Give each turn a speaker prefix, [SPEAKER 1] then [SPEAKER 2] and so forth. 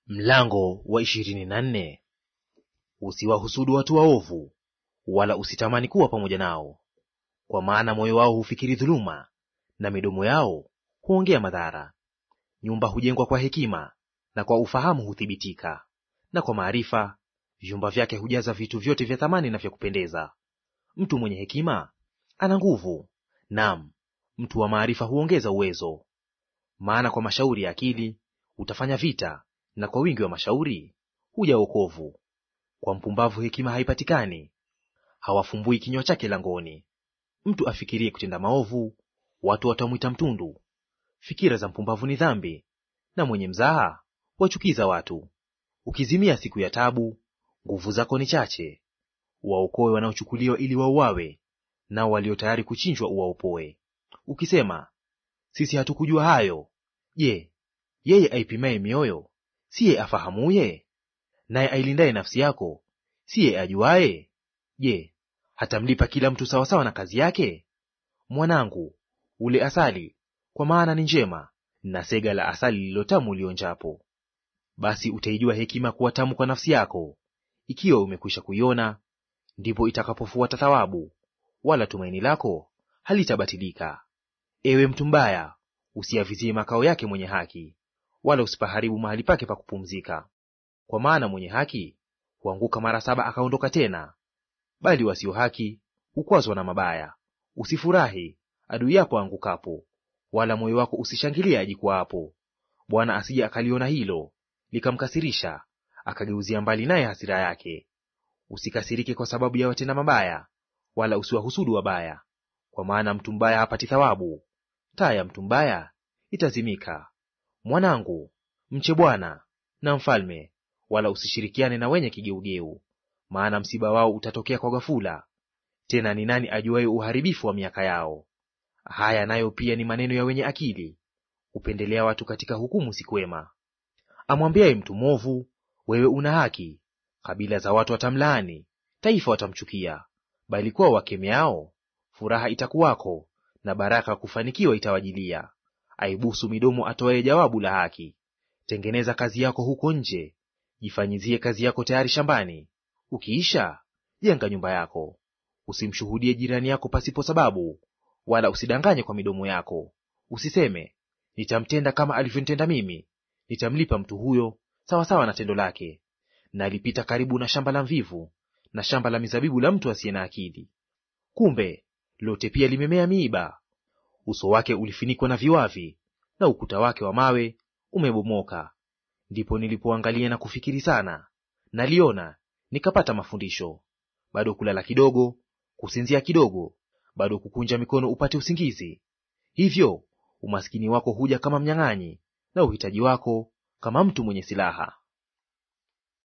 [SPEAKER 1] Mlango wa ishirini na nne. Usiwahusudu watu waovu, wala usitamani kuwa pamoja nao, kwa maana moyo wao hufikiri dhuluma, na midomo yao huongea madhara. Nyumba hujengwa kwa hekima, na kwa ufahamu huthibitika, na kwa maarifa vyumba vyake hujaza vitu vyote vya thamani na vya kupendeza. Mtu mwenye hekima ana nguvu, naam, mtu wa maarifa huongeza uwezo. Maana kwa mashauri ya akili utafanya vita na kwa wingi wa mashauri huja wokovu. Kwa mpumbavu hekima haipatikani, hawafumbui kinywa chake langoni. Mtu afikirie kutenda maovu, watu watamwita mtundu. Fikira za mpumbavu ni dhambi, na mwenye mzaha wachukiza watu. Ukizimia siku ya tabu, nguvu zako ni chache. Waokoe wanaochukuliwa ili wauawe, nao walio tayari kuchinjwa uwaopoe. Ukisema, sisi hatukujua hayo, je, yeye aipimaye mioyo siye afahamuye? Naye ailindaye nafsi yako siye ajuaye? Je, hatamlipa kila mtu sawasawa na kazi yake? Mwanangu, ule asali, kwa maana ni njema, na sega la asali lililotamu ulionjapo. Basi utaijua hekima kuwa tamu kwa nafsi yako, ikiwa umekwisha kuiona, ndipo itakapofuata thawabu, wala tumaini lako halitabatilika. Ewe mtu mbaya, usiyavizie makao yake mwenye haki, wala usipaharibu mahali pake pa kupumzika. Kwa maana mwenye haki huanguka mara saba akaondoka tena, bali wasio haki hukwazwa na mabaya. Usifurahi adui yako aangukapo, wala moyo wako usishangilie ajikwaapo. Bwana asije akaliona hilo likamkasirisha, akageuzia mbali naye hasira yake. Usikasirike kwa sababu ya watenda mabaya, wala usiwahusudu wabaya, kwa maana mtu mbaya hapati thawabu; taa ya mtu mbaya itazimika. Mwanangu, mche Bwana na mfalme, wala usishirikiane na wenye kigeugeu, maana msiba wao utatokea kwa ghafula, tena ni nani ajuaye uharibifu wa miaka yao? Haya nayo pia ni maneno ya wenye akili, hupendelea watu katika hukumu si kwema. Amwambiaye mtu mwovu, wewe una haki, kabila za watu watamlaani, taifa watamchukia, bali kwao wakemeao furaha itakuwako, na baraka kufanikiwa itawajilia. Aibusu midomo atoaye jawabu la haki. Tengeneza kazi yako huko nje, jifanyizie kazi yako tayari shambani. Ukiisha jenga nyumba yako. Usimshuhudie jirani yako pasipo sababu, wala usidanganye kwa midomo yako. Usiseme, nitamtenda kama alivyonitenda mimi, nitamlipa mtu huyo sawasawa na tendo lake. Na alipita karibu na shamba la mvivu na shamba la mizabibu la mtu asiye na akili. Kumbe lote pia limemea miiba, uso wake ulifinikwa na viwavi, na ukuta wake wa mawe umebomoka. Ndipo nilipoangalia na kufikiri sana, naliona nikapata mafundisho. Bado kulala kidogo, kusinzia kidogo, bado kukunja mikono upate usingizi. Hivyo umaskini wako huja kama mnyang'anyi, na uhitaji wako kama mtu mwenye silaha.